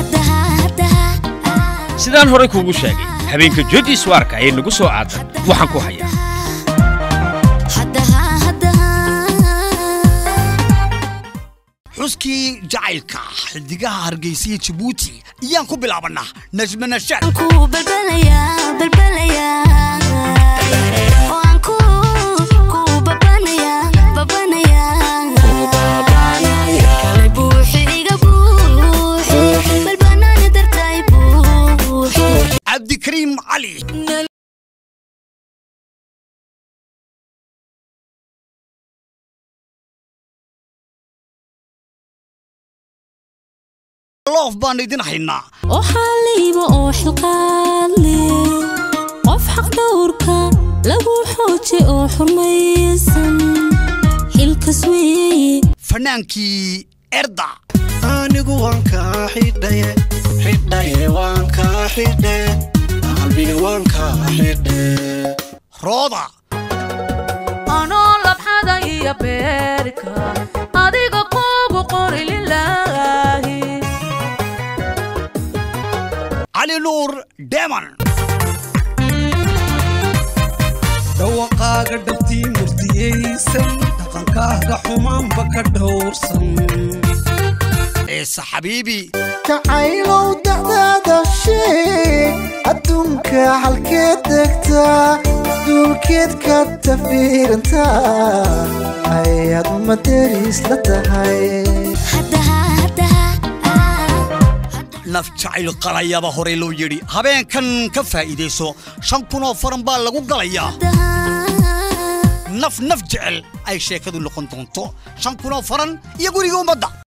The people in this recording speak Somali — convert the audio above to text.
sidaan horay kuugu sheegay habeenka jodi swarka ee nagu soo aadan waxaan ku hayaa xuskii jacaylka xidigaha hargeysiya jabuuti iyaan ku bilaabannaa najme nashaad cabdikariim cali loof baan idin haynaa oo xaaliiba oo xilqaadle qof xaq dhowrka lagu xooje oo xurmaysan xilkas weeye fanaankii erda anigu waan kaa xidhaye xidhaye waan kaa xidhe qalbiga waan kaa xidhe rooda anoo labxada iyo beerka adiga kugu qori lilaahi cali nuur deman dhawaqaaga dhabtii murdiyaysan dhaqankaaga xumaanba ka dhowrsan ciise xabiibi jacaylow dacdaada sheeg adduunka halkeed degtaa duulkeed ka tafiirantaa ayaad uma deris la tahay naf jacayl qalayaba horey loo yidhi habeenkan ka faa'iidayso shan kunoo faran baa lagu galayaa naf naf jecel ay sheekadu noqon doonto shan kunoo faran iyo guriga ummadda